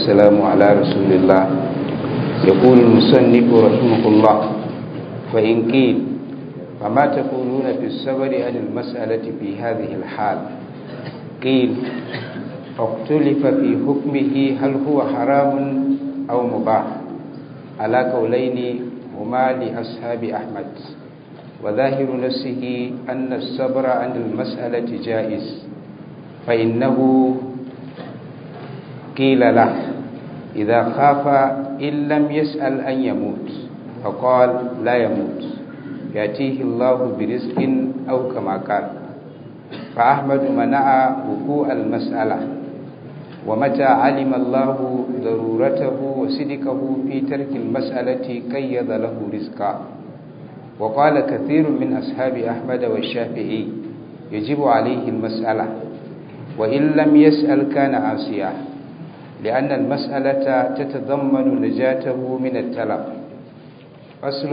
والسلام على رسول الله يقول المصنف رحمه الله فإن قيل فما تقولون في الصبر عن المسألة في هذه الحال قيل اختلف في حكمه هل هو حرام أو مباح على قولين هما لأصحاب أحمد وظاهر نفسه أن الصبر عن المسألة جائز فإنه قيل له إذا خاف إن لم يسأل أن يموت فقال لا يموت يأتيه الله برزق أو كما قال فأحمد منع وقوع المسألة ومتى علم الله ضرورته وصدقه في ترك المسألة قيد له رزقا وقال كثير من أصحاب أحمد والشافعي يجب عليه المسألة وإن لم يسأل كان عاصيا لأن المسألة تتضمن نجاته من التلف فصل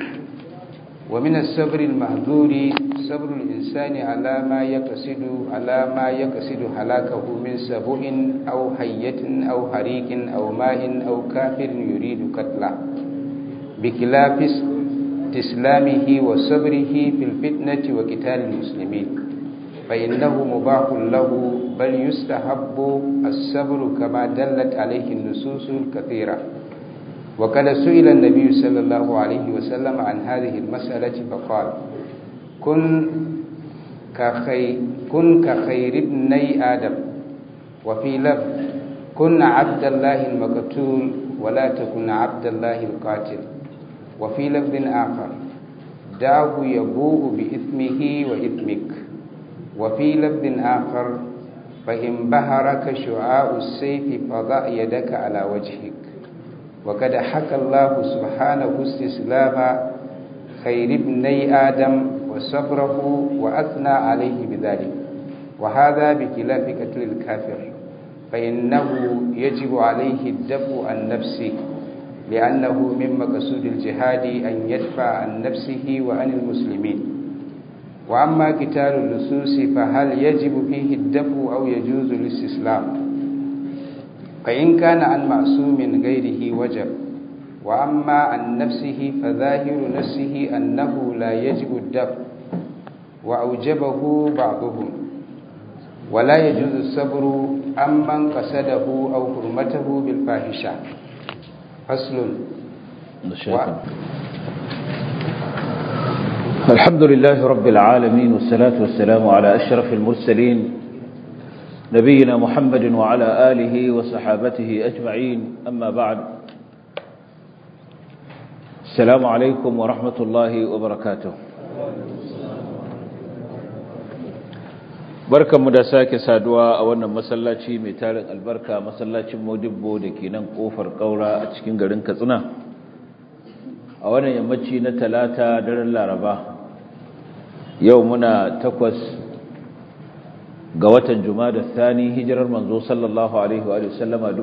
ومن الصبر المهذور صبر الإنسان على ما يقصد على ما يقصد هلاكه من سبع أو حية أو حريق أو ماء أو كافر يريد قتله بخلاف استسلامه وصبره في الفتنة وقتال المسلمين فإنه مباح له بل يستحب الصبر كما دلت عليه النصوص الكثيرة وقد سئل النبي صلى الله عليه وسلم عن هذه المسألة فقال كن كخي كن كخير ابني آدم وفي لفظ كن عبد الله المقتول ولا تكن عبد الله القاتل وفي لفظ آخر دعه يبوء بإثمه وإثمك وفي لفظ آخر فإن بهرك شعاع السيف فضع يدك على وجهك وقد حكى الله سبحانه استسلام خير ابني آدم وصبره وأثنى عليه بذلك وهذا بخلاف قتل الكافر فإنه يجب عليه الدفع عن نفسه لأنه من مقصود الجهاد أن يدفع عن نفسه وعن المسلمين وأما قتال اللصوص فهل يجب فيه الدفع أو يجوز الاستسلام فإن كان عن معصوم غيره وجب وأما عن نفسه فظاهر نفسه أنه لا يجب الدفع وأوجبه بعضهم ولا يجوز الصبر عمن قصده أو حرمته بالفاحشة فصل و... الحمد لله رب العالمين والصلاة والسلام على أشرف المرسلين نبينا محمد وعلى آله وصحابته أجمعين أما بعد السلام عليكم ورحمة الله وبركاته barkanmu da sake saduwa a wannan masallaci mai tarin albarka masallacin modibbo da ke nan kofar kaura a cikin garin katsina a wannan yammaci na talata daren laraba yau muna takwas ga watan da thani hijirar manzo sallallahu alaihi wa sallama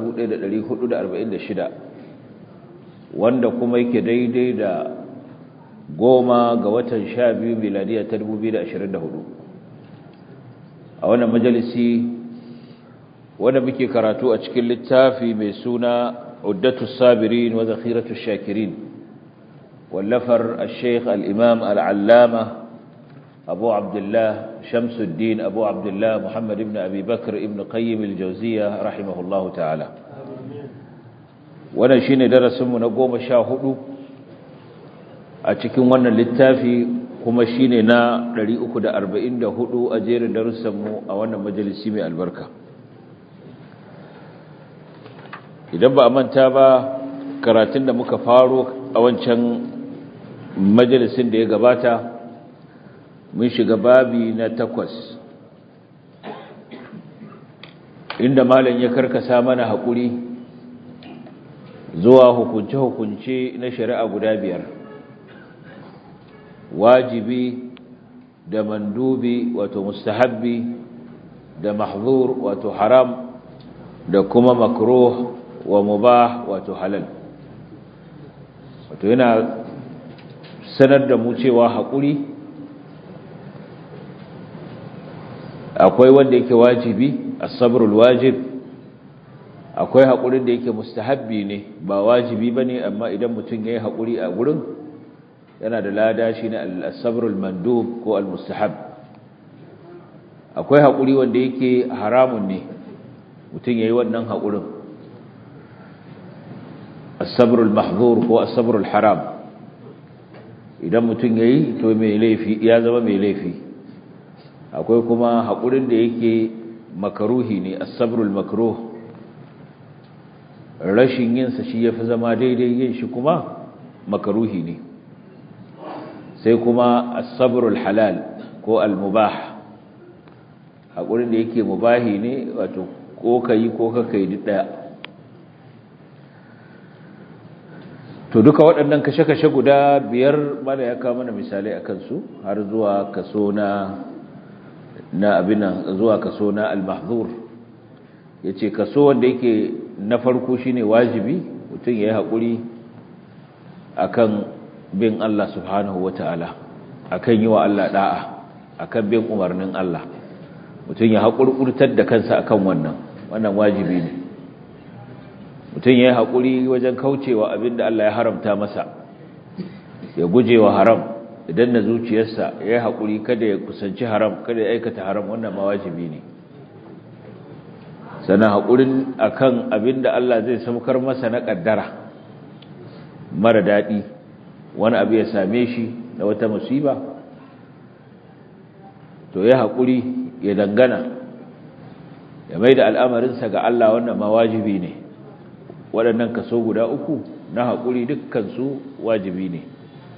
1446 wanda kuma yake daidai da goma ga watan sha biyu miladiya ta 2024 a wannan majalisi wanda muke karatu a cikin littafi mai suna uddatu sabirin wa zakhiratu shakirin wallafar al-sheikh al-imam al-allama abu abdullah shamsuddin abu abdullah muhammad ibn abi bakr ibn qayyim al-jawziya rahimahullahu ta'ala wannan shine darasinmu na goma sha hudu a cikin wannan littafi kuma shi ne na 344 a jerin darussanmu a wannan majalisi mai albarka idan ba a manta ba karatun da muka faro a wancan majalisin da ya gabata mun shiga babi na takwas inda malam ya karkasa mana haƙuri zuwa hukunce-hukunce na shari'a guda biyar wajibi da mandubi wato mustahabbi da mahzur wato haram da kuma makruh wa mubah wato halal wato yana sanar da mu cewa haƙuri akwai wanda yake wajibi as-sabrul wajib akwai haƙurin da yake mustahabbi ne ba wajibi ba ne amma idan mutum ya yi haƙuri a gurin yana da lada shi ne al-sabrul mandub ko al-mustahab akwai haƙuri wanda yake haramun ne mutum ya yi wannan haƙurin as-sabrul mahzur ko as-sabrul haram idan mutum ya yi to mai laifi ya zama mai laifi akwai kuma haƙurin da yake makaruhi ne as-sabrul makruh rashin yinsa shi ya fi zama daidai yin shi kuma makaruhi ne sai kuma as-sabrul halal ko al-mubah haƙurin da yake mubahi ne wato ko kai ko ka kai duk daya to duka waɗannan kashe-kashe guda biyar mana ya kawo mana misalai a kansu har zuwa kaso na na abinan zuwa kaso na al-mahzur yace kaso wanda yake na farko shine wajibi mutum yayi hakuri akan bin Allah subhanahu wataala akan yi wa Allah da'a akan bin umarnin Allah mutum ya hakurkurtar da kansa akan wannan wannan wajibi ne mutum yayi hakuri wajen kaucewa abinda Allah ya haramta masa ya gujewa haram idan na zuciyarsa yayi hakuri kada ya kusanci haram kada ya aikata haram wannan ma wajibi ne sana haƙurin akan abinda Allah zai saukar masa na ƙaddara mara daɗi wani abu ya same shi da wata musiba to ya haƙuri ya dangana ya mai da al'amarinsa ga Allah wannan ma wajibi ne waɗannan kaso guda uku na haƙuri dukkansu wajibi ne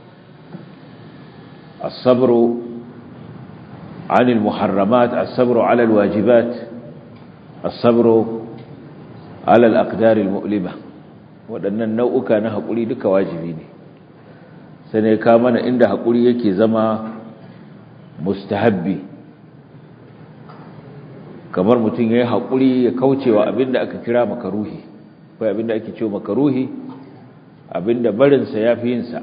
الصبر عن المحرمات الصبر على الواجبات الصبر على الأقدار المؤلمة waɗannan nau'uka na haƙuri duka wajibi ne sai ne ka mana inda haƙuri yake zama mustahabbi kamar mutum ya yi haƙuri ya kaucewa abinda aka kira makaruhi ko abinda ake cewa makaruhi abinda barinsa ya fi yinsa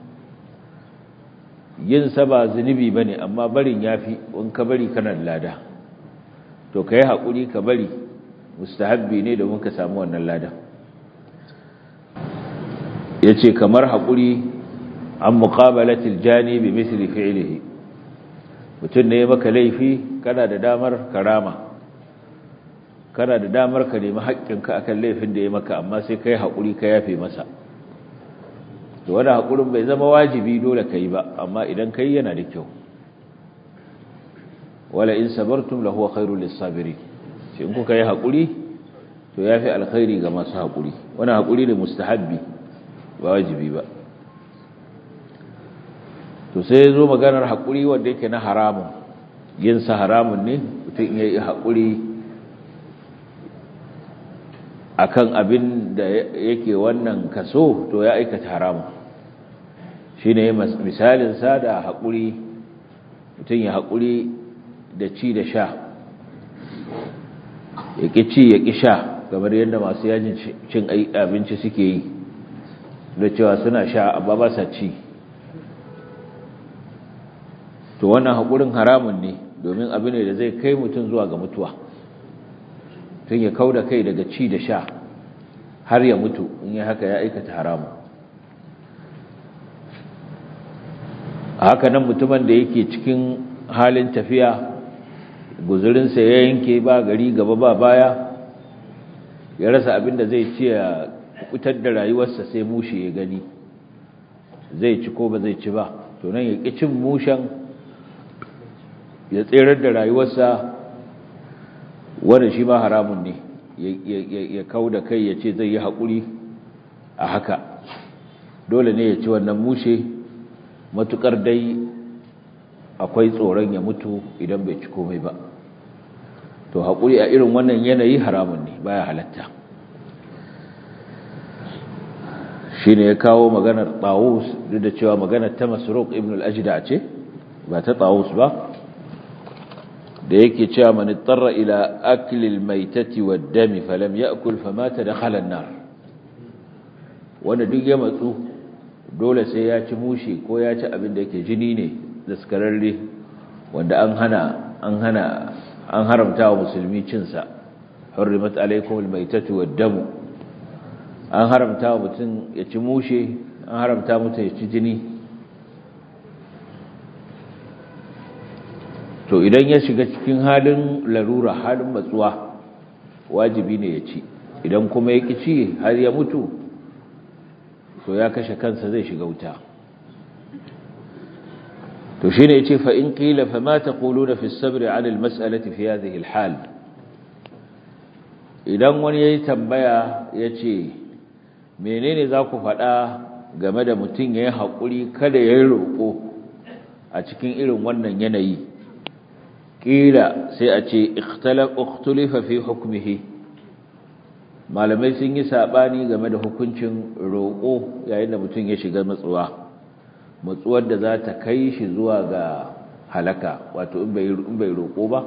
yinsa ba zunubi ba ne amma barin ya fi in ka bari kanan lada to ka yi haƙuri ka bari mustahabbi ne domin ka samu wannan lada ya ce kamar haƙuri an muƙabalatil jani bi misli fi'ilihi mutum ne maka laifi kana da damar karama kana da damar ka nemi haƙƙinka akan laifin da ya maka amma sai ka yi haƙuri ka yafe masa to wani haƙurin bai zama wajibi dole ka yi ba amma idan ka yi yana da kyau wala in sabartum lahu khairul lisabirin shi in kuka yi hakuri to yafi alkhairi ga masu hakuri wannan hakuri ne mustahabbi ba wajibi ba to sai yazo maganar hakuri wanda yake na haramun yin sa haramun ne mutum yayi hakuri akan abin da yake wannan kaso to ya aikata haramun shine misalin sa da hakuri mutum ya hakuri da ci da sha ya ƙi ci ya ƙi sha kamar yadda masu yajin cin abinci suke yi da cewa suna sha amma ba sa ci to wannan haƙurin haramun ne domin abu ne da zai kai mutum zuwa ga mutuwa tun ya kau da kai daga ci da sha har ya mutu in yi haka ya aikata haramun haka nan mutumin da yake cikin halin tafiya guzurinsa ya yanke ba gari gaba ba baya ya rasa abin da zai ci ya fitar da rayuwarsa sai mushe ya gani zai ci ko ba zai ci ba to nan ya ƙi cin mushen ya tserar da rayuwarsa wanda shi ma haramun ne ya kau da kai ya ce zai yi haƙuri a haka dole ne ya ci wannan mushe matuƙar dai akwai tsoron ya mutu idan bai ci komai ba to haƙuri a irin wannan yanayi haramun ne baya halatta shi ne ya kawo maganar tawus duk da cewa maganar ta masarok ibn al-ajida ce ba ta tawus ba da yake cewa man tarra ila aklil maitati wad dami falam ya'kul famata dakhala an-nar wanda duk ya matsu dole sai ya ci mushi ko ya ci abin da yake jini ne daskararre wanda an hana an hana an haramta wa musulmi cinsa hurrimat alaykum almaytatu wad-damu an haramta wa mutum ya ci mushe an haramta mutum ya ci jini to idan ya shiga cikin halin larura halin matsuwa wajibi ne ya ci idan kuma ya ci har ya mutu to ya kashe kansa zai shiga wuta to shine yace fa in qila fa ma taquluna fi as-sabr 'ala al-mas'alati fi hadhihi al-hal idan wani yayi tambaya yace menene za ku faɗa game da mutum yayin hakuri kada yayi roƙo a cikin irin wannan yanayi kila sai a ce ikhtulifa fi hukmihi malamai sun yi sabani game da hukuncin roƙo yayin da mutum ya shiga matsuwa matsuwar da za ta kai shi zuwa ga halaka wato in bai roƙo ba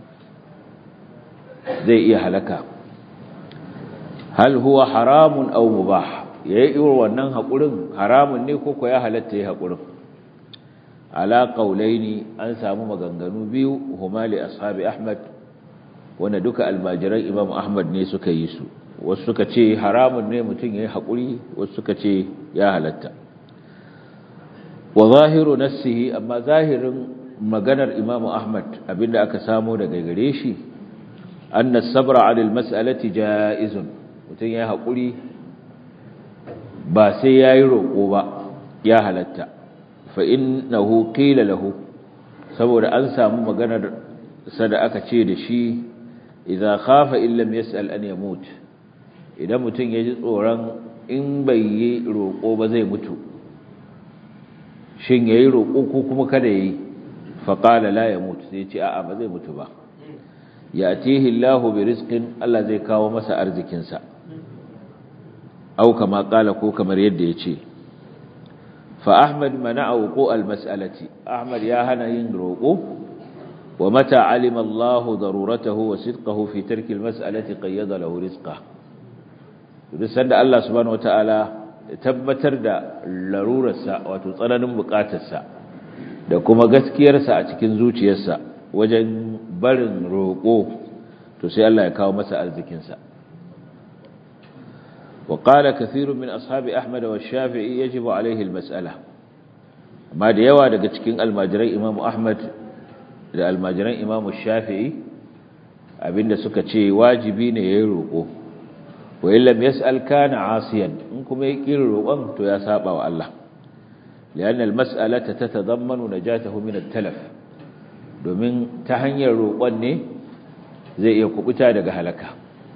zai iya halaka hal huwa haramun aw mubah yayi irin wannan haƙurin haramun ne ko ko ya halatta yayi haƙurin ala qaulaini an samu maganganu biyu huma li ashabi ahmad wanda duka almajiran imam ahmad ne suka yi su wasu suka ce haramun ne mutum yayi hakuri wasu suka ce ya halatta wa zahiru nassihi amma zahirin maganar imam ahmad abinda aka samu daga gare shi anna sabra ala almas'alati jaizun mutum yayi hakuri ba sai yayi roko ba ya halatta fa'innahu ƙila lahu saboda an samu maganar sada aka ce da shi idan khafa illam yas'al an yamut idan mutum ya ji tsoron in bai yi roƙo ba zai mutu shin yayi roƙo ko kuma kada yayi faqala la yamut sai ce a'a ba zai mutu ba yatihi Allahu bi rizqin Allah zai kawo masa arzikin sa au kama kala ko kamar yadda yace فأحمد منع وقوع المسألة أحمد يا هنين روقو ومتى علم الله ضرورته وصدقه في ترك المسألة قيد له رزقه رسالة الله سبحانه وتعالى tabbatar da larurarsa wato tsananin bukatarsa da kuma gaskiyarsa a cikin zuciyarsa wajen barin roƙo to sai Allah ya kawo masa arzikinsa وقال كثير من أصحاب أحمد والشافعي يجب عليه المسألة ما ديوا daga cikin almajirai Imam Ahmad da almajiran Imam Shafi'i abinda suka ce wajibi ne yayin roko wa illam yas'al kana asiyan in kuma ya kira roƙon to ya saba wa Allah lianna almas'alata tatadammanu najatahu min at-talaf domin ta hanyar roƙon ne zai iya kubuta daga halaka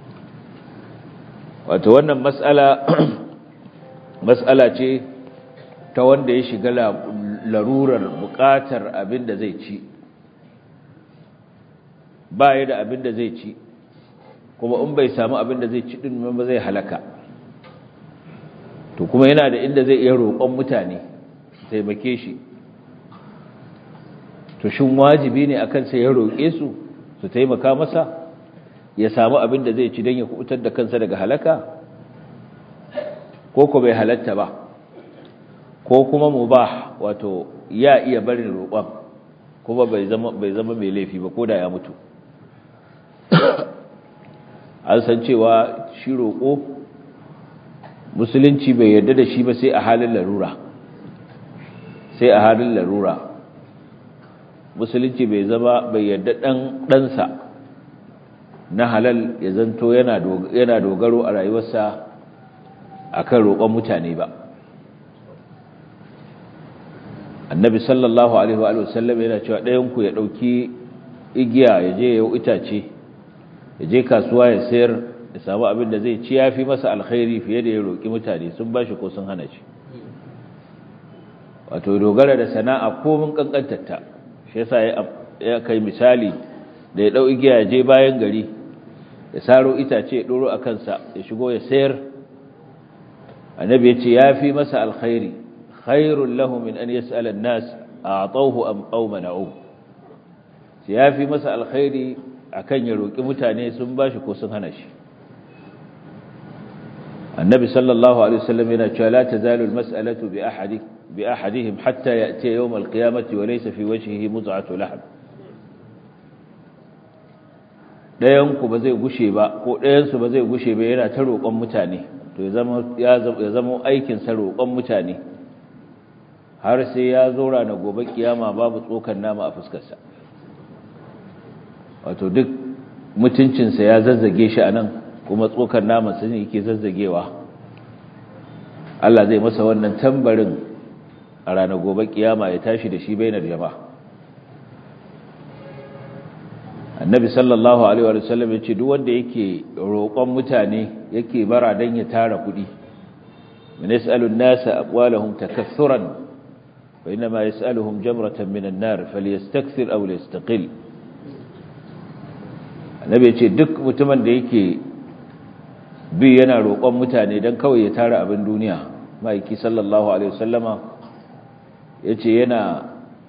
wato wannan mas'ala mas'ala ce ta wanda ya shiga larurar buƙatar abin da zai ci ba ya da abin da zai ci kuma in bai samu abin da zai ci din ba zai halaka to kuma yana da inda zai iya roƙon mutane taimake shi to shin wajibi ne akan sai ya roƙe su su taimaka masa ya samu abin da zai ci don ya kubutar da kansa daga halaka ko ko bai halatta ba ko kuma mubah wato ya iya barin roƙon kuma bai zama bai zama mai laifi ba koda ya mutu an san cewa shi roƙo musulunci bai yarda da shi ba sai a halin larura sai a halin larura musulunci bai zama bai yarda dan ɗansa na halal ya zanto yana dogaro a rayuwarsa akan roƙon mutane ba annabi sallallahu alaihi wa sallam yana cewa ɗayanku ya ɗauki igiya ya je ya itace ya je kasuwa ya sayar ya samu abin da zai ci ya fi masa alkhairi fiye da ya roƙi mutane sun ba shi ko sun hana shi wato dogara da sana'a komin ƙanƙantarta shi yasa ya kai misali da ya ɗau igiya ya je bayan gari ya saro itace ya ɗoro a kansa ya shigo ya sayar annabi ya ce ya fi masa alkhairi khairun lahu min an yas'ala an-nas a'tawhu am aw mana'u ya fi masa alkhairi akan ya roki mutane sun bashi ko sun hana shi annabi sallallahu alaihi wasallam yana cewa la tazalu al-mas'alatu bi ahadi bi ahadihim hatta ya'ti yawm al-qiyamati wa laysa fi wajhihi muz'atu lahm ɗayanku ba zai gushe ba ko ɗayansu ba zai gushe ba yana ta roƙon mutane to ya zama aikinsa roƙon mutane har sai ya zo rana gobe kiyama babu tsokan nama a fuskarsa wato duk mutuncinsa ya zazzage shi a nan kuma tsokan nama sun yake zazzagewa Allah zai masa wannan tambarin a ranar gobe kiyama ya tashi da shi bainar jama'a annabi sallallahu alaihi wa sallam ya ce duk wanda yake roƙon mutane yake bara dan ya tara kuɗi min yasalu an-nasa aqwalahum takathuran fa inma yasaluhum jamratan min an-nar falyastakthir aw liyastaqil annabi ya ce duk mutumin da yake bi yana roƙon mutane dan kawai ya tara abin duniya maiki sallallahu alaihi wasallama yace yana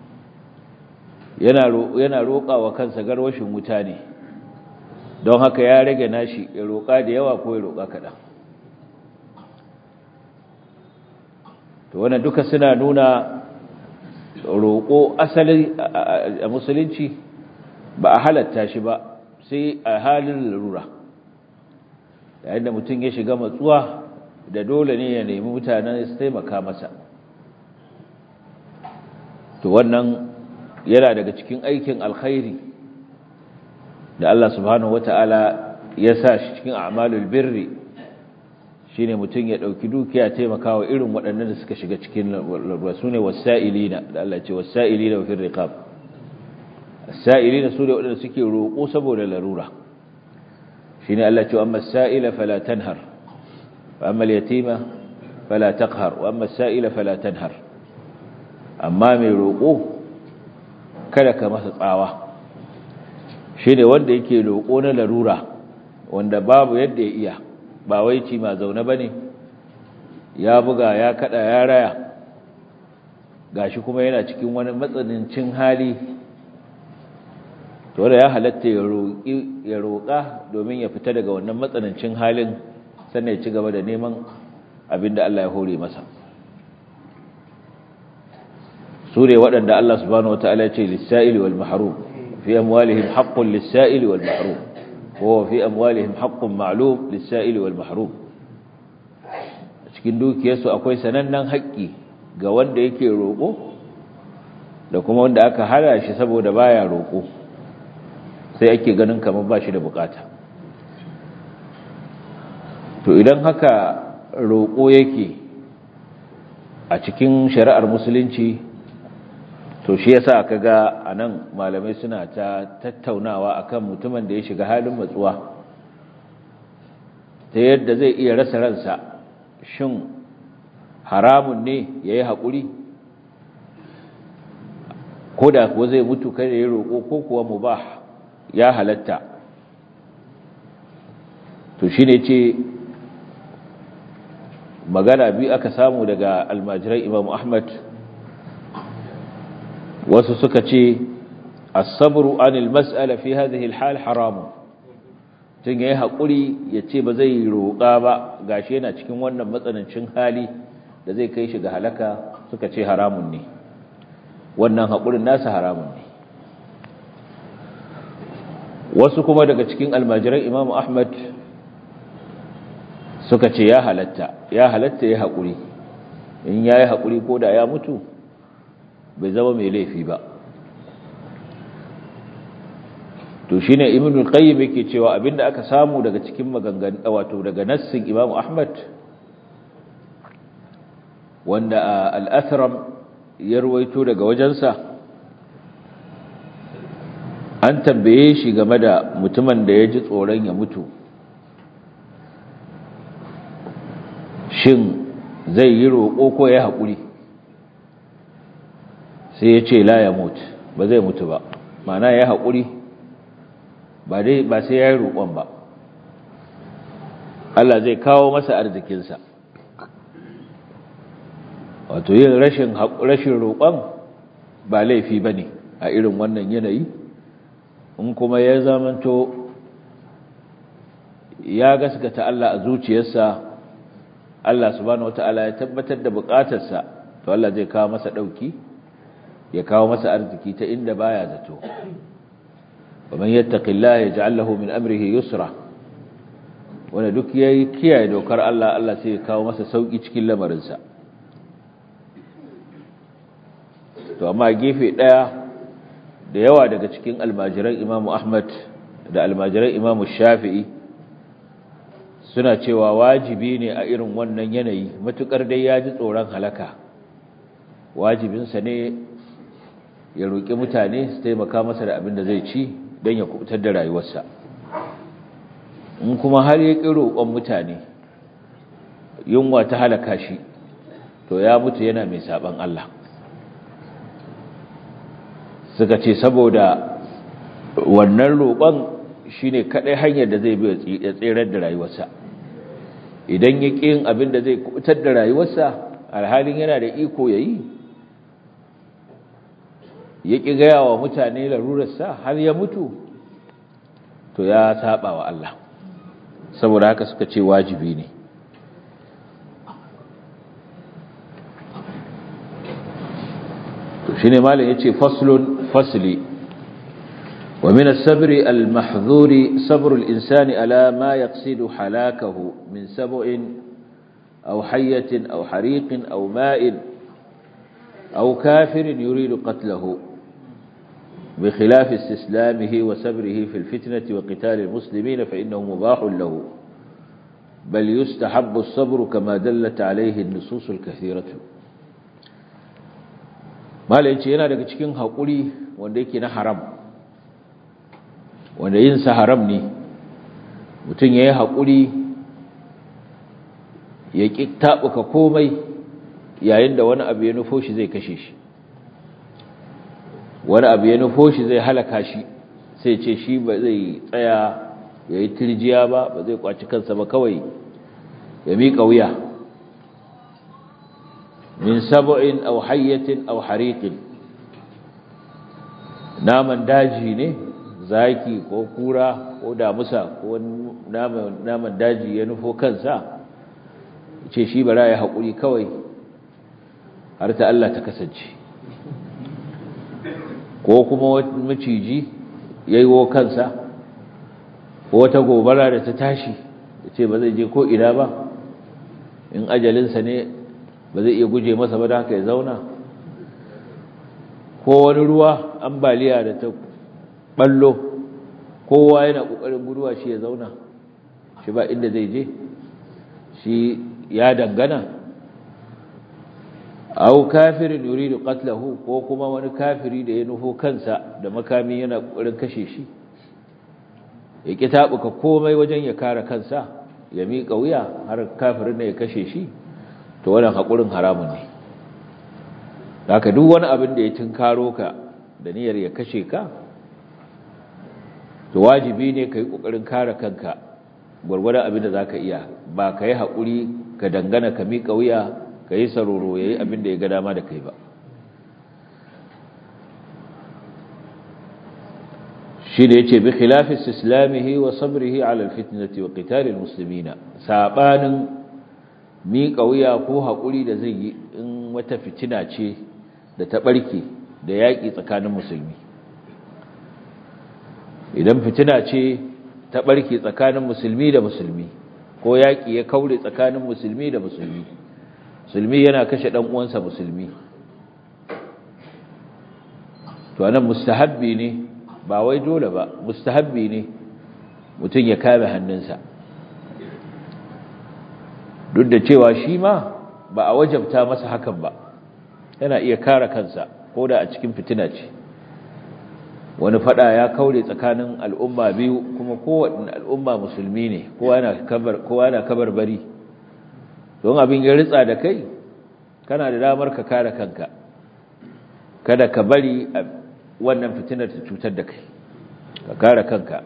yana roƙa wa kansa garwashin wuta ne don haka ya rage nashi ya roƙa da yawa ko ya roƙa kaɗan to wannan duka suna nuna roƙo asali a musulunci ba a halatta shi ba sai a halin larura yayin da mutum ya shiga matsuwa da dole ne ya nemi mutanen su taimaka masa to wannan yana daga cikin aikin alkhairi da Allah subhanahu wata'ala ya sa shi cikin a'malul birri shine mutum ya dauki dukiya taimakawa irin waɗannan da suka shiga cikin rasune wasailina da Allah ce wasailina wa fil riqab as-sa'ilina sune waɗanda suke roƙo saboda larura shine Allah ce amma as-sa'ila fala tanhar wa amma al-yatima fala taqhar wa amma as-sa'ila fala tanhar amma mai roƙo kada ka masa tsawa shi ne wanda yake roƙo na larura wanda babu yadda ya iya ba wai ci ma zaune ba ne ya buga ya kada ya raya gashi kuma yana cikin wani matsanancin hali to da ya halatta ya roƙa domin ya fita daga wannan matsanancin halin sannan ya ci gaba da neman abin da Allah ya hore masa sure waɗanda Allah subhanahu wataala ce lis-sa'ili wal mahrum fi amwalihim haqqun lis-sa'ili wal mahrum wa fi amwalihim haqqun ma'lum lis-sa'ili wal mahrum cikin dukiyarsu akwai sanannen haƙƙi ga wanda yake roƙo da kuma wanda aka hana shi saboda baya roƙo sai ake ganin kamar ba shi da bukata to idan haka roƙo yake a cikin shari'ar musulunci to shi yasa kaga anan malamai suna ta tattaunawa akan mutumin da ya shiga halin matsuwa ta yadda zai iya rasa ransa shin haramun ne yayi hakuri ko da kuwa zai mutu kada ya roƙo ko kuwa mubah ya halatta to shine ce magana biyu aka samu daga almajirai Imam Ahmad wasu suka ce as-sabru anil mas'ala fi hadhihi al-hal haram tun yayi hakuri yace ba zai roƙa ba gashi yana cikin wannan matsanancin hali da zai kai shi ga halaka suka ce haramun ne wannan hakurin nasa haramun ne wasu kuma daga cikin almajiran Imam Ahmad suka ce ya halatta ya halatta ya hakuri in yayi hakuri ko da ya mutu bai zama mai laifi ba to shine ibnu al-qayyim yake cewa abinda aka samu daga cikin magangan wato daga nassin imam ahmad wanda al-athram ya ruwaito daga wajensa an tambaye shi game da mutumin da ya ji tsoron ya mutu shin zai yi roƙo ko ya haƙuri sai ya ce la ya mutu ba zai mutu ba mana ya haƙuri ba dai ba sai ya yi roƙon ba Allah zai kawo masa arzikinsa wato yin rashin rashin roƙon ba laifi ba ne a irin wannan yanayi in kuma ya zamanto ya gaskata Allah a zuciyarsa Allah subhanahu wataala ya tabbatar da buƙatarsa to Allah zai kawo masa ɗauki ya kawo masa arziki ta inda baya zato wa man yattaqillaha yaj'al lahu min amrihi yusra wanda duk yayi kiyaye dokar Allah Allah sai ya kawo masa sauki cikin lamarinsa to amma gefe daya da yawa daga cikin almajiran Imam Ahmad da almajiran Imam Shafi'i suna cewa wajibi ne a irin wannan yanayi matukar dai ya ji tsoron halaka wajibinsa ne ya roƙi mutane su taimaka masa da abin da zai ci don ya kubutar da rayuwarsa in kuma har ya ƙi roƙon mutane yunwa ta halaka shi to ya mutu yana mai saɓan Allah suka ce saboda wannan roƙon shi ne kaɗai hanyar da zai bi ya tserar da rayuwarsa idan ya ƙi yin abin da zai kubutar da rayuwarsa alhalin yana da iko ya yi ya ƙi gaya wa mutane larurarsa har ya mutu to ya saba wa Allah saboda haka suka ce wajibi ne to shine malam yace faslun fasli wa min as-sabri al-mahdhuri sabru al-insani ala ma yaqsidu halakahu min sab'in aw hayyatin aw hariqin aw ma'in aw kafirin yuridu qatlahu بخلاف استسلامه وسبره في الفتنة وقتال المسلمين فإنه مباح له بل يستحب الصبر كما دلت عليه النصوص الكثيرة ما لأنش هنا لك تكين هقولي وانديك نحرم wanda yin sa haram ne mutum ya yi haƙuri ya ƙi taɓuka komai yayin da wani abu ya nufo shi zai kashe shi wani abu ya nufo shi zai halaka shi sai ce shi ba zai tsaya ya yi turjiya ba ba zai kwaci kansa ba kawai ya miƙa wuya min sab'in aw hayyatin aw hariqin naman daji ne zaki ko kura ko damusa ko naman daji ya nufo kansa ce shi bara ya haƙuri kawai har ta Allah ta kasance ko kuma maciji ya yi wo kansa ko wata gobara da ta tashi da ce ba zai je ko ina ba in ajalinsa ne ba zai iya guje masa ba da haka ya zauna ko wani ruwa ambaliya da ta ballo kowa yana ƙoƙarin guduwa shi ya zauna shi ba inda zai je shi ya dangana au kafirin yuridu qatlahu ko kuma wani kafiri da ya nufo kansa da makami yana kokarin kashe shi ya ki tabuka komai wajen ya kare kansa ya miƙa wuya har kafirin ne ya kashe shi to wannan hakurin haramun ne haka duk wani abin da ya tinkaro ka da niyyar ya kashe ka to wajibi ne kai kokarin kare kanka gurgurdan abin da zaka iya ba kai hakuri ka dangana ka miƙa wuya ka yi saroro ya yi abin da ya ga dama da kai ba shi da ya ce bi khilafis islamihi wa sabrihi ala alfitnati wa qitalil muslimina sabanin miƙa wuya ko haƙuri da zai yi in wata fitina ce da ta ɓarke da yaƙi tsakanin musulmi idan fitina ce ta ɓarke tsakanin musulmi da musulmi ko yaƙi ya kaure tsakanin musulmi da musulmi musulmi yana kashe dan uwansa musulmi to anan mustahabbi ne ba wai dole ba mustahabbi ne mutum ya kame hannunsa duk da cewa shi ma ba a wajabta masa hakan ba yana iya kare kansa ko da a cikin fitina ce wani fada ya kaure tsakanin al'umma biyu kuma kowaɗin al'umma musulmi ne kowa yana kabar bari don abin ya ritsa da kai kana da damar ka kare kanka kada ka bari wannan fitinar ta cutar da kai ka kare kanka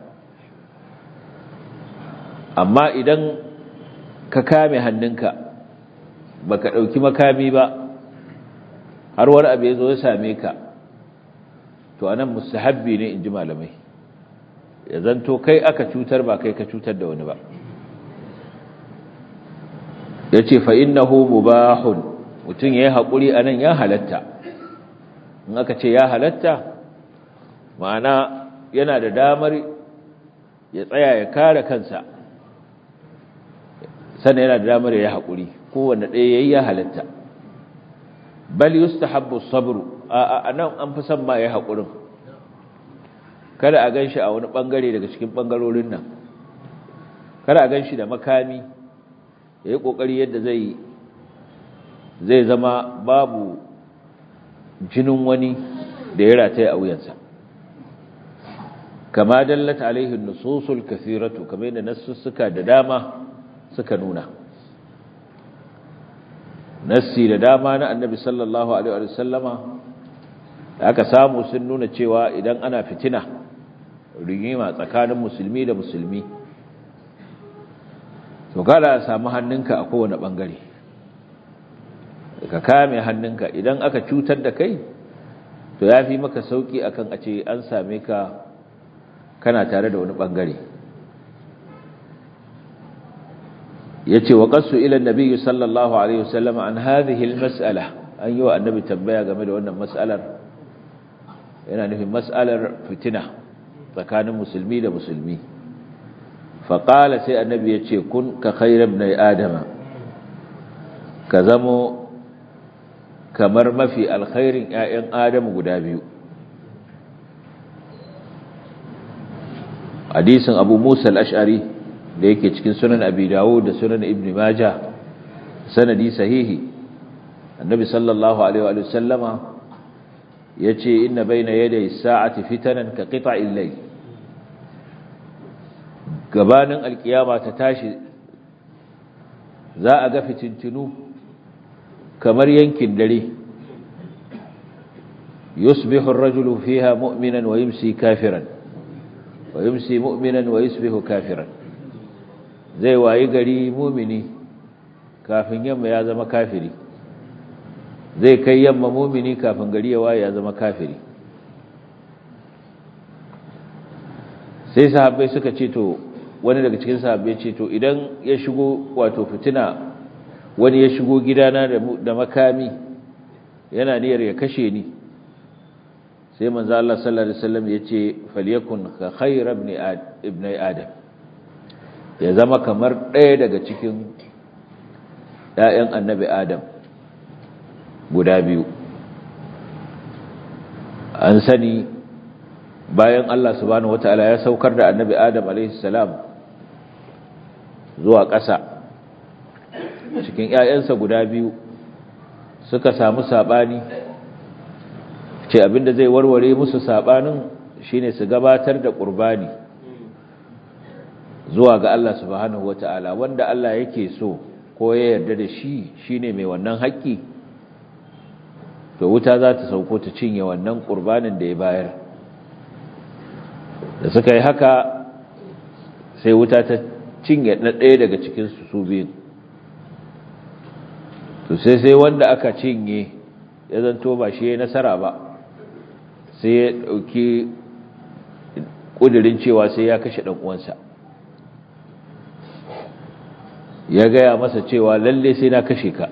amma idan ka kame hannunka baka dauki makami ba har wani abu ya zo ya same ka to anan mustahabbi ne inji malamai ya zanto kai aka cutar ba kai ka cutar da wani ba ya ce fa'innahu mubahun mutum ya yi haƙuri a nan ya halatta in aka ce ya halatta ma'ana yana da damar ya tsaya ya kare kansa sannan yana da damar ya yi haƙuri kowanne ɗaya ya yi ya halatta bal yustahabbu sabru a nan an fi son ma ya yi haƙurin kada a gan shi a wani ɓangare daga cikin ɓangarorin nan kada a gan shi da makami ya yi ƙoƙari yadda zai zai zama babu jinin wani da ya rataye a wuyansa kama dallata alaihin nususul kasiratu kamar yadda nassussuka da dama suka nuna nassi da dama na annabi sallallahu alaihi wa sallama da aka samu sun nuna cewa idan ana fitina rigima tsakanin musulmi da musulmi to kada a samu hannunka a kowane bangare ka kame hannunka idan aka cutar da kai to ya fi maka sauki akan a ce an same ka kana tare da wani bangare ya ce wa ƙasu ilan nabi sallallahu alaihi wasallam an hadhihi mas'ala an yi wa annabi tambaya game da wannan mas'alar yana nufin mas'alar fitina tsakanin musulmi da musulmi faƙala sai annabi ya ce kun ka khairar na adama ka zamo kamar mafi alkhairin ‘ya'yan adamu guda biyu hadisin abu musa al'ashari da yake cikin sunan abi dawo da sunan ibn maja sanadi sahihi annabi sallallahu alaihi wa sallama ya ce inna bai na yadda sa'ati fitanan ka ƙita illai gabanin alkiyama ta tashi za a ga fitintinu kamar yankin dare yusbihu ar-rajulu fiha mu'minan wa yumsi kafiran wa yumsi mu'minan wa yusbihu kafiran zai wayi gari mu'mini kafin yamma ya zama kafiri zai kai yamma mu'mini kafin gari ya waye ya zama kafiri sai sahabbai suka ce to wani daga cikin sahabbai ce to idan ya shigo wato fitina wani ya shigo gidana da makami yana niyyar ya kashe ni sai manzo Allah sallallahu alaihi wasallam yace falyakun ka khayra ibn ibn adam ya zama kamar ɗaya daga cikin ƴaƴan annabi adam guda biyu an sani bayan Allah subhanahu wataala ya saukar da annabi adam alaihi salam zuwa ƙasa cikin ‘ya'yansa guda biyu suka samu saɓani ce abinda zai warware musu saɓanin shine su gabatar da ƙurbani zuwa ga Allah subhanahu wa ta'ala wanda Allah yake so ko ya yarda da shi shine mai wannan haƙƙi to wuta za ta sauko ta cinye wannan ƙurbanin da ya bayar da suka yi haka sai wuta ta cinye na ɗaya daga cikinsu su biyun to sai sai wanda aka cinye ya zanto ba shi ya nasara ba sai ya ɗauki ƙudurin cewa sai ya kashe ɗan'uwansa ya gaya masa cewa lalle sai na kashe ka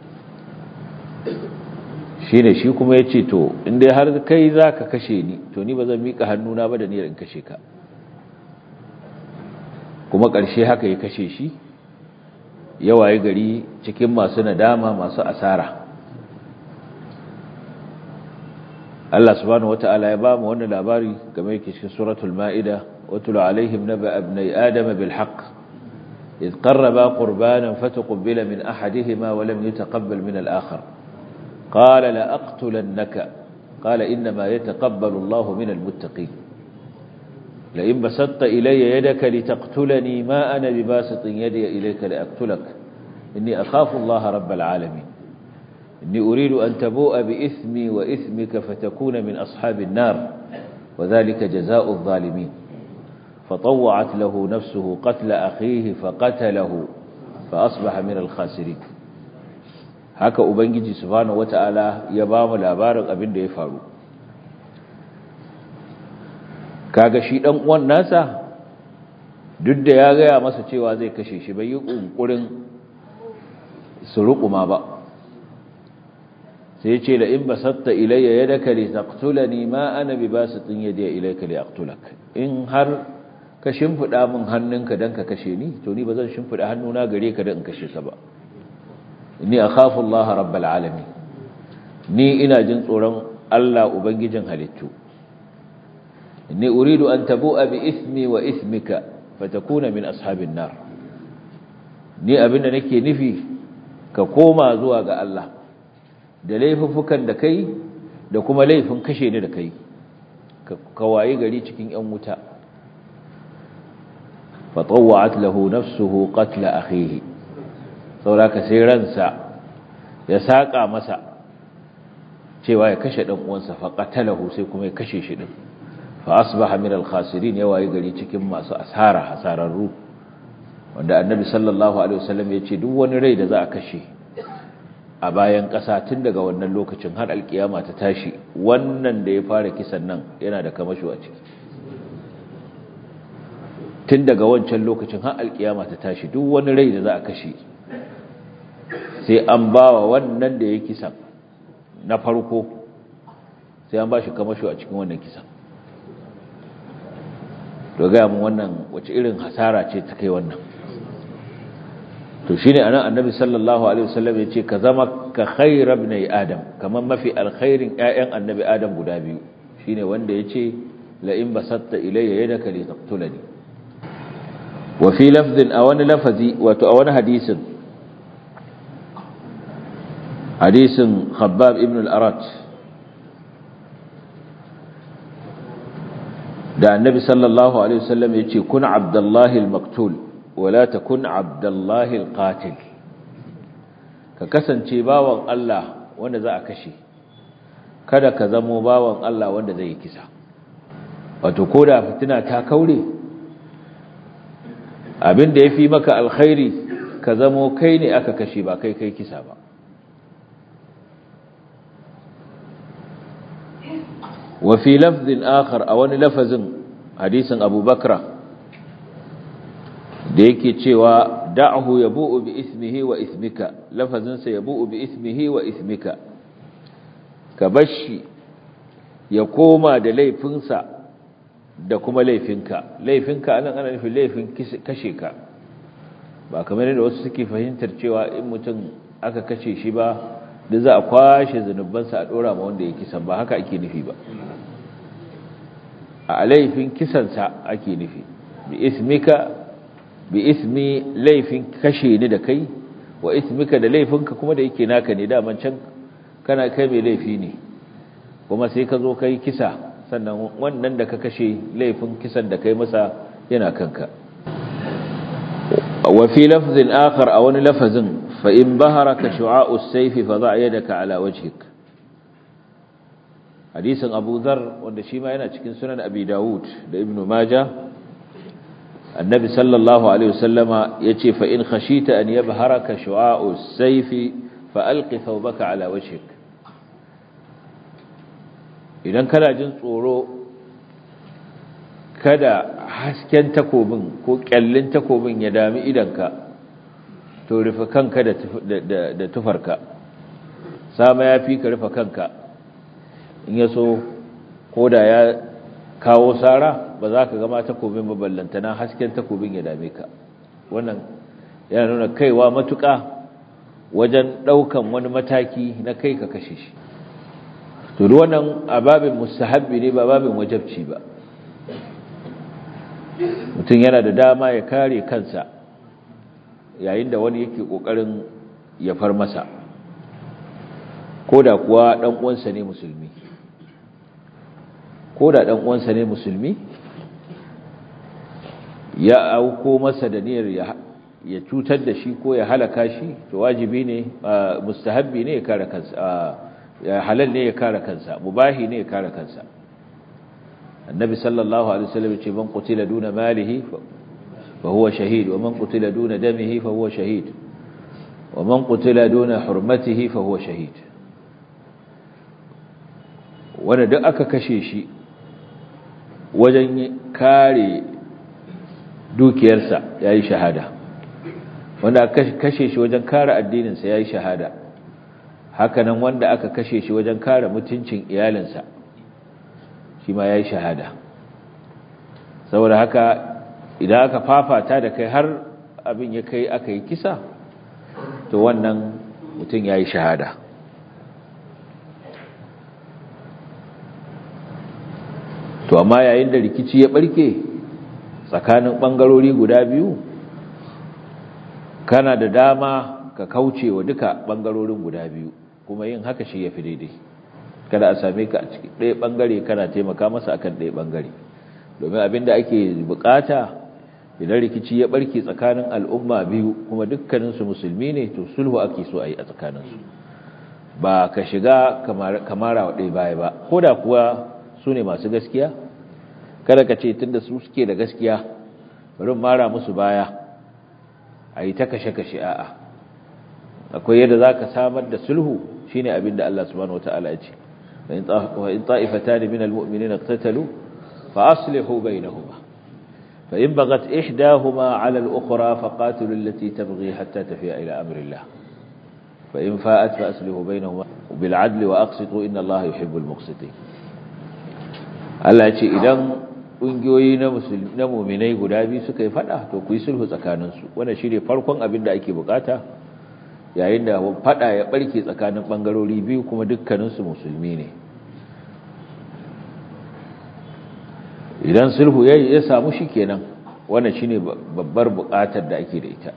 shi ne shi kuma ya ce to inda har kai za ka kashe ni to ni ba zan miƙa hannuna ba da niyyar in kashe ka kuma ƙarshe haka ya kashe shi yawaye gari cikin masu nadama masu asara Allah subhanahu wata'ala ya bamu wannan labari game yake cikin suratul ma'ida watul alaihim naba ibnai adam bil haqq id qarraba qurbanan fataqabbala min ahadihima wa lam yataqabbal min al akhar qala la aqtulannaka qala inma yataqabbalu Allah min al muttaqin لئن بسطت إلي يدك لتقتلني ما أنا بباسط يدي إليك لأقتلك إني أخاف الله رب العالمين إني أريد أن تبوء بإثمي وإثمك فتكون من أصحاب النار وذلك جزاء الظالمين فطوعت له نفسه قتل أخيه فقتله فأصبح من الخاسرين haka ubangiji subhanahu wataala ya ba mu labarin abin da ya faru kaga shi dan uwan nasa duk da ya gaya masa cewa zai kashe shi bai yi kunkurin su rukuma ba sai ce la in basatta ilayya yadaka li taqtulani ma ana bi basitin yadi ilayka li aqtulak in har ka shimfida min hannunka dan ka kashe ni to ni bazan shimfida hannuna gare ka dan in kashe ka ba inni akhafu Allah rabbul alamin ni ina jin tsoron Allah ubangijin halittu inni uridu an tabu'a bi ismi wa ismika fatakuna min ashabin nar ni abinda nake nufi ka koma zuwa ga Allah da laifuffukan da kai da kuma laifin kashe ni da kai ka wayi gari cikin yan wuta fatawwa'at lahu nafsuhu qatla akhihi sauraka sai ransa ya saka masa cewa ya kashe dan uwansa fa qatalahu sai kuma ya kashe shi din fa asbaha min al-khasirin ya wayi gari cikin masu asara hasararru wanda annabi sallallahu alaihi wasallam ya ce duk wani rai da za a kashe a bayan ƙasa tun daga wannan lokacin har alkiyama ta tashi wannan da ya fara kisan nan yana da kamasho a ciki tun daga wancan lokacin har alkiyama ta tashi duk wani rai da za a kashe sai an bawa wannan da ya kisan na farko sai an ba shi kamasho a cikin wannan kisan to gaya mun wannan wace irin hasara ce ta kai wannan to shine anan annabi sallallahu alaihi wasallam yace ka zama ka khayra ibn adam kaman mafi alkhairin ƴaƴan annabi adam guda biyu shine wanda yace la in basatta ilayya yadaka li taqtulani wa fi lafdhin aw wani lafazi wato a wani hadisin hadisin khabbab ibn al-arat da annabi sallallahu alaihi wasallam yace kun abdullahi al-maktul wala takun abdullahi al-qatil ka kasance bawan Allah wanda za a kashe kada ka zamo bawan Allah wanda zai yi kisa wato koda fitina ta kaure abin da yafi maka alkhairi ka zamo kai ne aka kashe ba kai kai kisa ba وفي لفظ آخر أو لفظ حديث أبو بكر ديكي تشوى دعه يبوء بإثمه وإثمك لفظ سيبوء بإثمه وإثمك كبشي يقوم دلي فنسا da kuma laifinka laifinka anan ana nufin laifin kashe ka ba kamar yadda wasu suke fahimtar cewa in mutum aka kashe shi ba da za a kwashe zunubansa a dora ma wanda ya kisan ba haka ake nufi ba a laifin kisansa ake nufi bi ismika bi ismi laifin kashe ni da kai wa ismika da laifinka kuma da yake naka ne daman can kana kai mai laifi ne kuma sai ka zo kai kisa sannan wannan da ka kashe laifin kisan da kai masa yana kanka wa fi lafzin akhar a wani lafazin فإن بهرك شعاع السيف فضع يدك على وجهك حديث أبو ذر wanda shi ma yana cikin sunan Abi Dawud da Ibn Majah Annabi sallallahu alaihi wasallama yace fa in khashita an yabharaka shu'a'u as-sayf fa alqi thawbaka ala wajhik idan kana jin tsoro kada hasken takobin ko kyallin takobin ya dami idanka to rufe kanka da tufarka sama ya fi ka rufe kanka in ya so ko da ya kawo sara ba za ka gama takobin maballantana hasken takobin ya dame ka wannan yana nuna kaiwa matuƙa wajen ɗaukan wani mataki na kai ka kashe shi to wannan a babin mustahabbi ne ba babin wajabci ba mutum yana da dama ya kare kansa yayin da wani yake kokarin ya far masa koda kuwa dan uwansa ne musulmi koda dan uwansa ne musulmi ya auko masa da niyyar ya ya cutar da shi ko ya halaka shi to wajibi ne mustahabbi ne ya kare kansa ya halal ne ya kare kansa mubahi ne ya kare kansa annabi sallallahu alaihi wasallam ce man qutila duna malihi فهو شهيد ومن قتل دون دمه فهو شهيد ومن قتل دون حرمته فهو شهيد wanda duk aka kashe shi wajen kare dukiyarsa ya yi shahada wanda aka kashe shi wajen kare addininsa ya yi shahada hakanan wanda aka kashe shi wajen kare mutuncin iyalinsa shi ma ya yi shahada saboda haka idan aka fafata da kai har abin ya kai aka yi kisa to wannan mutum ya yi shahada to amma yayin da rikici ya barke tsakanin ɓangarori guda biyu kana da dama ka kauce wa duka ɓangarorin guda biyu kuma yin haka shi ya fi daidai kada a same ka a cikin ɗaya ɓangare kana taimaka masa akan ɗaya ɓangare domin abin da ake bukata idan rikici ya barke tsakanin al'umma biyu kuma dukkaninsu musulmi ne to sulhu ake so a yi a tsakaninsu ba ka shiga kamara wa ɗaya baya ba ko da kuwa su ne masu gaskiya kada ka ce tun da su suke da gaskiya bari mara musu baya a yi ta kashe-kashe a'a akwai yadda za ka samar da sulhu shi ne abin da Allah subhanahu wa ta'ala ya ce wa in ta'ifata ne min al-mu'mini na tattalu fa aslihu bainahuma fa in bagat ihdahuma ala al-ukhra fa qatilu allati tabghi hatta tafiya ila amrillah fa in fa'at fa aslihu bainahuma bil 'adli wa aqsitu inna Allah yuhibbul muqsitin Allah ya ce idan ƙungiyoyi na muminai guda biyu suka yi fada to ku yi sulhu tsakaninsu wanda shi ne farkon abin da ake bukata yayin da fada ya barke tsakanin ɓangarori biyu kuma dukkaninsu musulmi ne idan sulhu ya samu shi kenan wanda shi ne babbar bukatar da ake da ita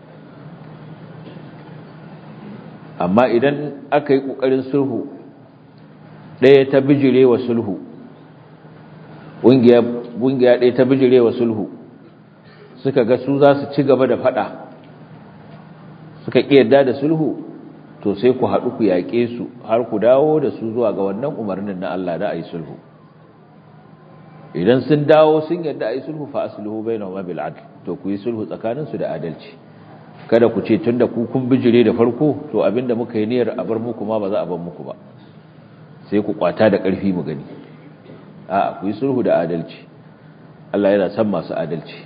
amma idan aka yi ƙoƙarin sulhu ɗaya ta bijire wa sulhu ƙungiya ɗaya ta bijirewa sulhu suka ga su za su ci gaba da faɗa suka ƙiyarda da sulhu to sai ku haɗu ku yaƙe su har ku dawo da su zuwa ga wannan umarnin na Allah da a yi sulhu idan sun dawo sun yadda a yi sulhu fa asluhu bainahuma bil adl to ku yi sulhu tsakaninsu da adalci kada ku ce tunda ku kun bijire da farko to abinda muka yi niyyar a bar muku ma ba za a bar muku ba sai ku kwata da ƙarfi mu gani a ku yi sulhu da adalci Allah yana san masu adalci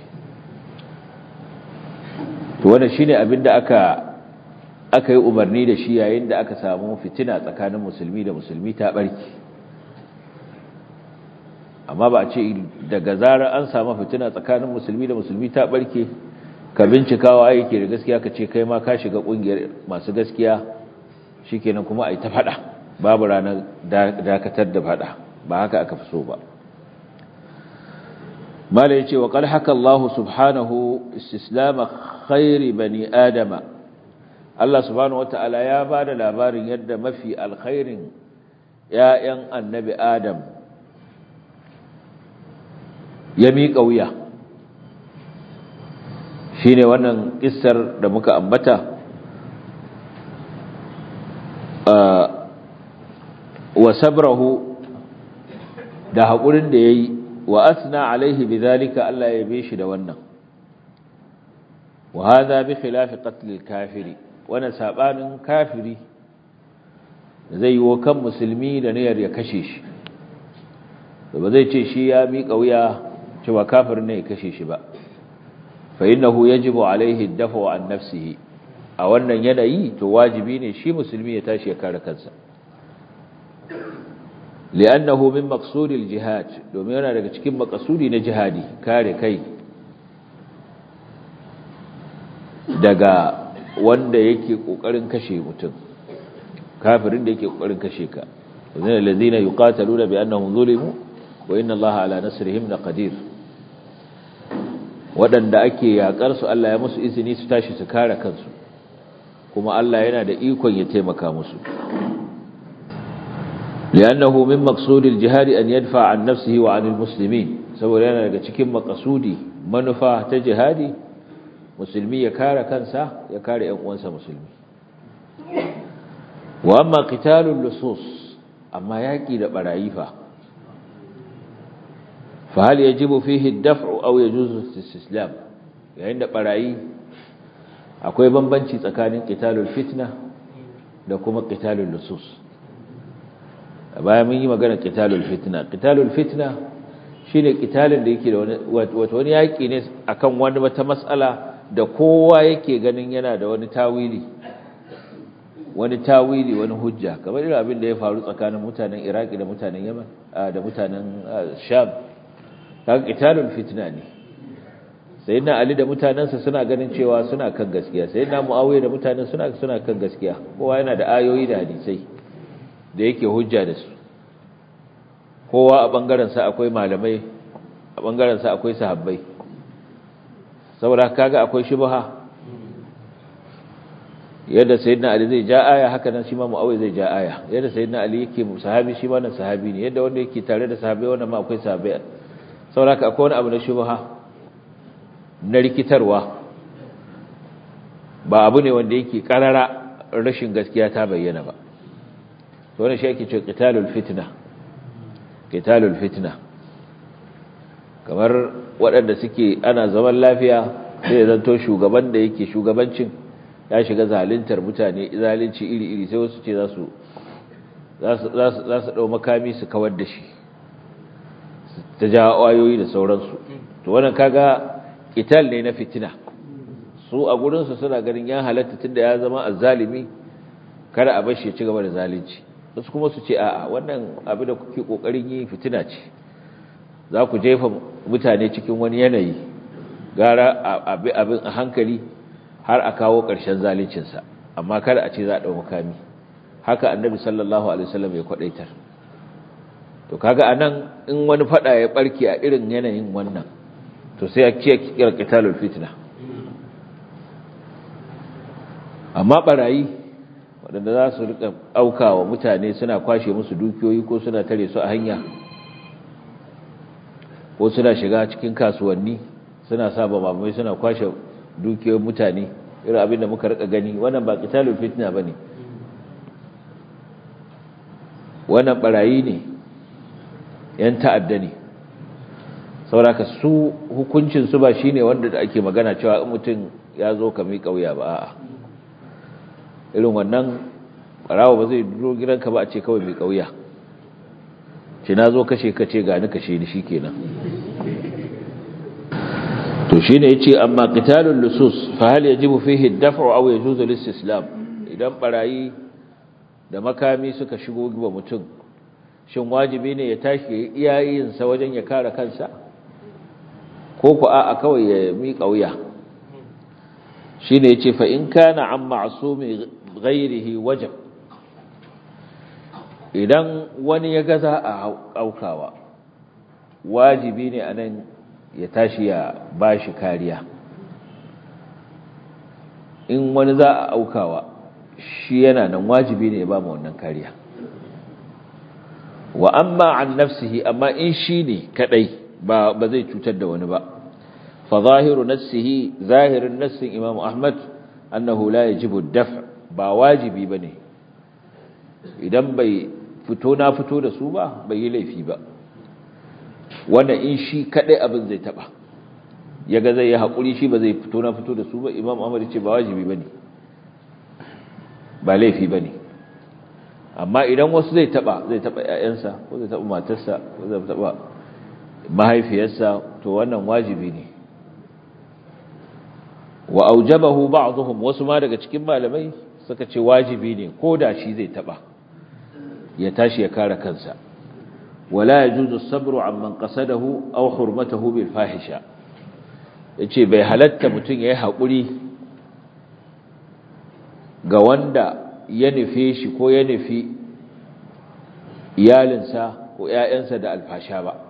to wannan shine abin da aka aka yi umarni da shi yayin da aka samu fitina tsakanin musulmi da musulmi ta barki amma ba a ce daga zarar an samu fitina tsakanin musulmi da musulmi ta barke ka bincikawa yake da gaskiya ka ce kai ma ka shiga kungiyar masu gaskiya shikenan kuma ai ta fada babu ranar dakatar da fada ba haka aka fi so ba mala yace wa qad haka Allah subhanahu istislama khairi bani adama Allah subhanahu wataala ya bada labarin yadda mafi alkhairin ya'yan annabi adam ya miƙa wuya shine wannan kissar da muka ambata wa sabrahu da haƙurin da ya yi wa asna alaihi bi zalika Allah ya be shi da wannan wa hadha bi khilafi qatl kafiri wana sabanin kafiri zai yi wa kan musulmi da niyyar ya kashe shi ba zai ce shi ya miƙa wuya cewa kafir ne ya kashe shi ba fa innahu yajibu alaihi ad-dafu an nafsihi a wannan yanayi to wajibi ne shi musulmi ya tashi ya kare kansa li'annahu min maqsudil jihad domin yana daga cikin maqsudi na jihadi kare kai daga wanda yake kokarin kashe mutum kafirin da yake kokarin kashe ka wazina allazina yuqataluna bi annahum zulimu wa inna allaha ala nasrihim laqadir wadanda ake yakar su Allah ya musu izini su tashi su kare kansu kuma Allah yana da ikon ya taimaka musu لأنه من مقصود الجهاد أن يدفع عن نفسه وعن المسلمين saboda yana daga cikin makasudi manufa ta jihadi musulmi ya kare kansa ya kare ƴan uwansa musulmi wa amma qitalul lusus amma yaki da barayi fa fa hal yajibu fihi ad-daf'u aw yajuzu al-istislam yayin da barayi akwai bambanci tsakanin qitalul fitna da kuma qitalul lusus bayan mun yi magana qitalul fitna qitalul fitna shine qitalin da yake da wani wato wani yaki ne akan wani wata mas'ala da kowa yake ganin yana da wani tawili wani tawili wani hujja kamar irin abin da ya faru tsakanin mutanen iraki da mutanen yaman da mutanen sham kaga qitalul fitna ne sayyidina ali da mutanansa suna ganin cewa suna kan gaskiya sayyidina muawiya da mutanen suna suna kan gaskiya kowa yana da ayoyi da hadisai da yake hujja da su kowa a bangaren sa akwai malamai a bangaren sa akwai sahabbai saboda kaga akwai shubha yadda sayyidina ali zai ja aya haka nan shi ma muawiya zai ja aya yadda sayyidina ali yake sahabi shi ma nan sahabi ne yadda wanda yake tare da sahabbai wannan ma akwai sahabbai saboda akwai wani abu na shubha na rikitarwa ba abu ne wanda yake karara rashin gaskiya ta bayyana ba to wannan shi ake cewa qitalul fitna qitalul fitna kamar waɗanda suke ana zaman lafiya sai zanto shugaban da yake shugabancin ya shiga zaluntar mutane zalunci iri-iri sai wasu ce za su za su ɗau makami su kawar da shi ta ja wayoyi da sauransu to wannan kaga ital ne na fitina su a gurinsu suna ganin ya halatta tunda ya zama azzalimi kada a bashi ya ci gaba da zalunci wasu kuma su ce a'a wannan abin da kuke kokarin yi fitina ce za ku jefa mutane cikin wani yanayi gara abin a hankali har a kawo ƙarshen zaluncinsa amma kada a ce za a ɗau makami haka annabi sallallahu alaihi wasallam ya kwadaitar to kaga anan in wani fada ya barke a irin yanayin wannan to sai a ce kira qitalul fitna amma barayi waɗanda za su rika aukawa mutane suna kwashe musu dukiyoyi ko suna tare su a hanya ko suna shiga cikin kasuwanni suna saba mamai suna kwashe dukiyoyin mutane irin abin da muka rika gani wannan ba qitalul fitna bane wannan barayi ne yan ta'adda ne sauraka su hukuncin su ba shine wanda da ake magana cewa in mutum ya zo ka mi kauya ba a'a irin wannan barawa ba zai duro gidanka ba a ce kawai mai kauya ce na zo kashe kace gani kashe ni shikenan to shine yace amma qitalul lusus fa hal yajibu fihi ad-daf'u aw yajuzu al-istislam idan barayi da makami suka shigo giba mutum shin wajibi ne ya tashi iyayen sa wajen ya kare kansa ko ku a'a kawai ya miƙa wuya shine yace fa in kana an ma'sumi ghairihi wajib idan wani ya gaza a aukawa wajibi ne anan ya tashi ya bashi kariya in wani za a aukawa shi yana nan wajibi ne ya ba mu wannan kariya wa amma an nafsihi amma in shi ne kadai ba ba zai cutar da wani ba fa zahiru nafsihi zahirin nassin imam ahmad annahu la yajibu ad-daf' ba wajibi bane idan bai fito na fito da su ba bai yi laifi ba wanda in shi kadai abin zai taba yaga zai yi hakuri shi ba zai fito na fito da su ba imam ahmad ce ba wajibi bane ba laifi bane amma idan wasu zai taba zai taba ƴaƴansa ko zai taba matarsa ko zai taba mahaifiyarsa to wannan wajibi ne wa aujabahu ba'dhum wasu ma daga cikin malamai suka ce wajibi ne ko da shi zai taba ya tashi ya kare kansa wala yajuzu as-sabru amman qasadahu aw hurmatahu bil fahisha yace bai halatta mutun yayi hakuri ga wanda ya nufe shi ko ya nufi iyalinsa ko ƴaƴansa da alfasha ba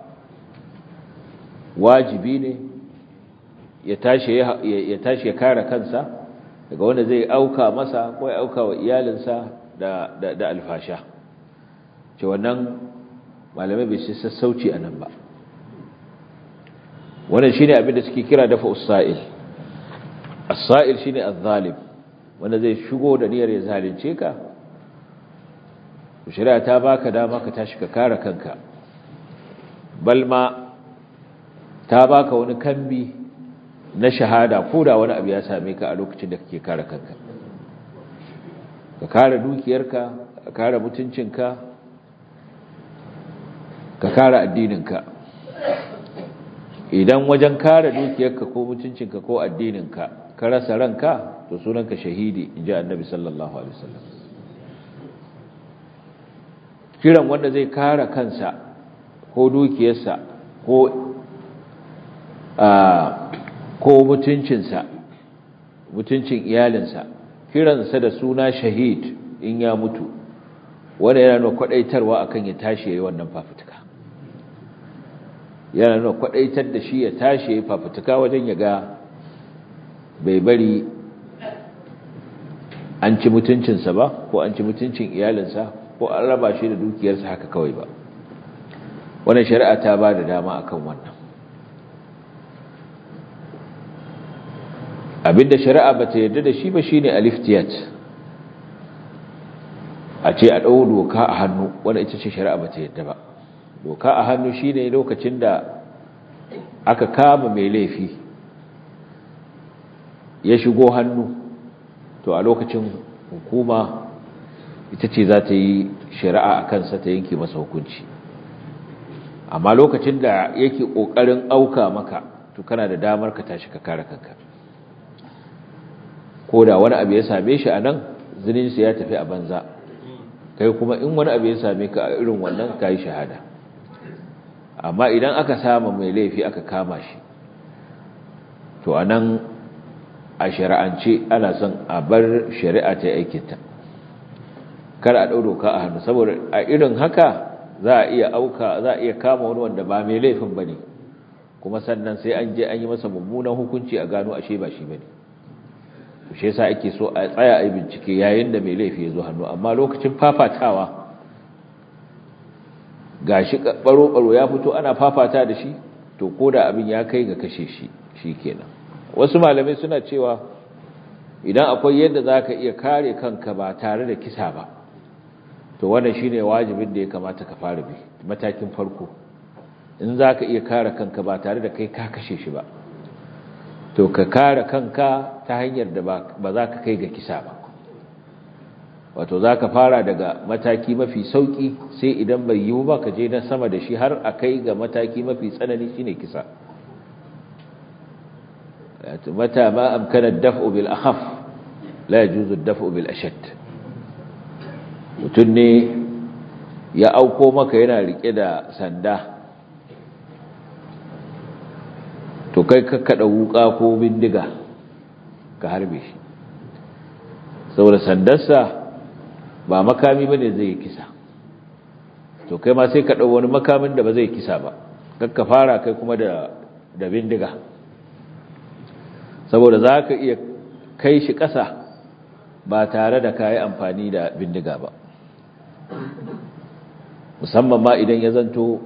wajibi ne ya tashi ya tashi ya kare kansa daga wanda zai auka masa ko ya auka wa iyalinsa da da, da alfasha ce wannan malamai bai shi sassauci a nan ba wannan shine abin da suke kira dafa usail as-sa'il shine az-zalim wanda zai shigo da niyyar ya zalunce ka shari'a ta baka dama ka tashi ka kare kanka balma ta baka wani kambi na shahada ko da wani abu ya same ka a lokacin da kake kare kanka ka kare dukiyarka ka kare mutuncinka ka kare addininka idan wajen kare dukiyarka ko mutuncinka ko addininka ka rasa ranka to sunanka shahidi inji annabi sallallahu alaihi wasallam kiran wanda zai kare kansa ko dukiyarsa ko ko mutuncinsa mutuncin iyalinsa kiransa da suna shahid in ya mutu wanda yana nuna kwadaitarwa akan ya tashi yayi wannan fafutuka yana nuna kwadaitar da shi ya tashi yayi fafutuka wajen ya ga bai bari an ci mutuncinsa ba ko an ci mutuncin iyalinsa ko an raba shi da dukiyarsa haka kawai ba wannan shari'a ta ba da dama akan wannan abinda shari'a bata yarda da shi ba shine aliftiyat a ce a ɗau doka a hannu wanda ita ce shari'a bata yarda ba doka a hannu shine lokacin da aka kama mai laifi ya shigo hannu to a lokacin hukuma ita ce za ta yi shari'a a kansa ta yanke masa hukunci amma lokacin da yake ƙoƙarin auka maka to kana da damar ka tashi ka kare kanka ko da wani abu ya same shi a nan zininsa ya tafi a banza kai kuma in wani abu ya same ka a irin wannan ka yi shahada amma idan aka sama mai laifi aka kama shi to a nan a shari'ance ana son a bar shari'a ta aikinta kar a ɗau doka a hannu saboda a irin haka za a iya auka za a iya kama wani wanda ba mai laifin ba ne kuma sannan sai an je an yi masa mummunan hukunci a gano ashe ba shi ba ne shi yasa ake so a tsaya a yi bincike yayin da mai laifi ya zo hannu amma lokacin fafatawa ga shi baro-baro ya fito ana fafata da shi to ko da abin ya kai ga kashe shi shi kenan wasu malamai suna cewa idan akwai yadda za ka iya kare kanka ba tare da kisa ba to wannan shi ne wajibin da ya kamata ka fara bi matakin farko in za ka iya kare kanka ba tare da kai ka kashe shi ba to ka kare kanka ta hanyar da ba za ka kai ga kisa ba wato za ka fara daga mataki mafi sauki sai idan bai yiwu ba ka je na sama da shi har a kai ga mataki mafi tsanani shine kisa mata ma amkana daf'u bil akhaf la yajuzu daf'u bil ashad mutun ne ya auko maka yana rike da sanda to kai ka kada wuka ko bindiga ka harbe shi saboda sandarsa ba makami bane zai yi kisa to kai ma sai ka dau wani makamin da ba zai kisa ba kakka fara kai kuma da da bindiga saboda zaka iya kai shi ƙasa ba tare da kai amfani da bindiga ba musamman ma idan ya zanto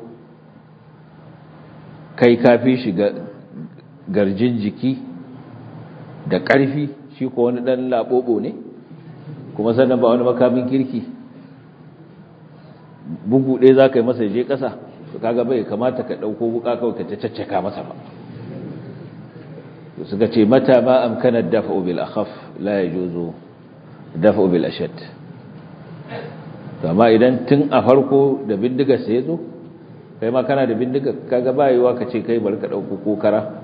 kai kafi shi garjin jiki da ƙarfi shi ko wani ɗan laɓoɓo ne kuma sannan ba wani makamin kirki bugu ɗaya za ka yi masa je ƙasa to kaga bai kamata ka ɗauko wuka kawai ka ta caccaka masa ba suka ce mata ma amkana dafa'u bil akhaf la yajuzu dafa'u bil ashad to amma idan tun a farko da bindiga sai zo kai ma kana da bindiga kaga bayewa ka ce kai bari ka ɗauko kokara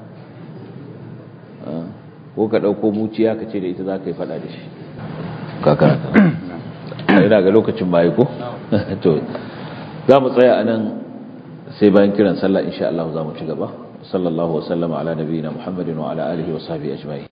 ko ka ɗauko muciya ka ce da ita za ka yi faɗa da shi kakana ina ga lokacin bayi ko to za mu tsaya a nan sai bayan kiran sallah insha Allah za mu ci gaba sallallahu wasallama ala nabiyina muhammadin wa ala alihi wa sahbihi ajma'in